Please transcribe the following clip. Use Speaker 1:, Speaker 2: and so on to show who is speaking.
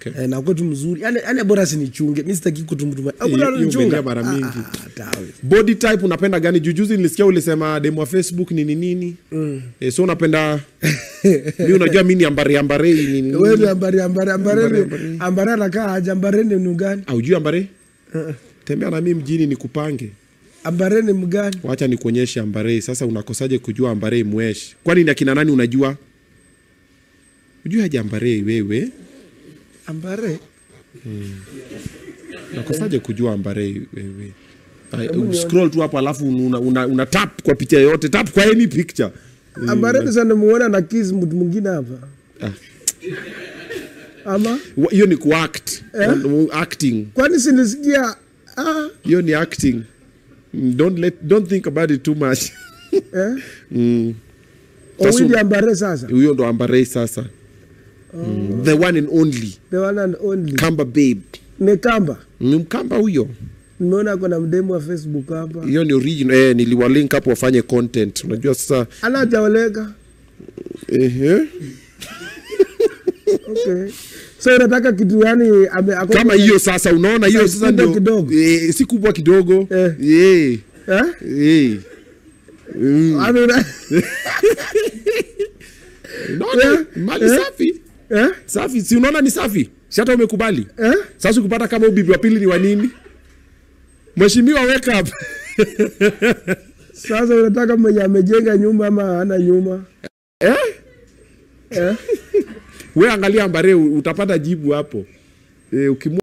Speaker 1: okay.
Speaker 2: Eh, na kwetu mzuri yani, yani bora sinichunge mi sitaki kutumtuma
Speaker 1: Hiyo- hiyo umeingia mara mingi. body type unapenda gani jujuzi nilisikia ulisema demo wa facebook nini nini mm. e, so unapenda mi unajua mi ni ambare ambare nini nini.
Speaker 2: wewe ambare ambare ambare
Speaker 1: Ambare,
Speaker 2: ambare ambare anakaa aje ambare ni mgani
Speaker 1: aujui ambare tembea na mi mjini ni kupange
Speaker 2: ambare ni mgani
Speaker 1: wacha nikuonyeshe ambare sasa unakosaje kujua ambare mwesh kwani ni akina nani unajua ujui aje ambare wewe
Speaker 2: ambare
Speaker 1: unakosaje kujua ambare wewe Ay, scroll tu hapo alafu una, una, una tap kwa picha yoyote tap kwa any picture
Speaker 2: ambare ni sana muona na kiss mtu mwingine hapa
Speaker 1: Ah.
Speaker 2: ama
Speaker 1: Wa- hiyo ni kuact acting
Speaker 2: kwani sinisikia ah,
Speaker 1: hiyo ni acting Mm, don't let don't think about it too much
Speaker 2: eh?
Speaker 1: mm. Sasa
Speaker 2: owili
Speaker 1: un-
Speaker 2: ambare sasa
Speaker 1: huyo ndo ambarei sasa mm. the one and only
Speaker 2: the one and only
Speaker 1: kamba babe
Speaker 2: ni kamba
Speaker 1: ni mkamba huyo
Speaker 2: nimeona kuna mdemu wa facebook hapa
Speaker 1: hiyo ni original eh, niliwalink hapo wafanye content unajua sasa
Speaker 2: anajaoleka
Speaker 1: ehe.
Speaker 2: okay. so unataka kitu yani ame, ako-
Speaker 1: kama hiyo sasa unaona hiyo
Speaker 2: Size
Speaker 1: sasa
Speaker 2: kubwa
Speaker 1: ndio
Speaker 2: kidogo.
Speaker 1: eh, si kubwa kidogo
Speaker 2: Eh.
Speaker 1: eh.
Speaker 2: eh?
Speaker 1: Eh. Mm.
Speaker 2: Yaani una-
Speaker 1: Unaona?
Speaker 2: Eh.
Speaker 1: mali
Speaker 2: Eh.
Speaker 1: safi
Speaker 2: eh?
Speaker 1: safi si unaona ni safi si hata umekubali
Speaker 2: Eh?
Speaker 1: sasa ukipata kama ubibi wa pili ni wa nini mheshimiwa wake up
Speaker 2: sasa unataka mwenye amejenga nyumba ama ana nyumba
Speaker 1: eh?
Speaker 2: eh?
Speaker 1: we angalia mbare utapata jibu hapo eh, ukimwa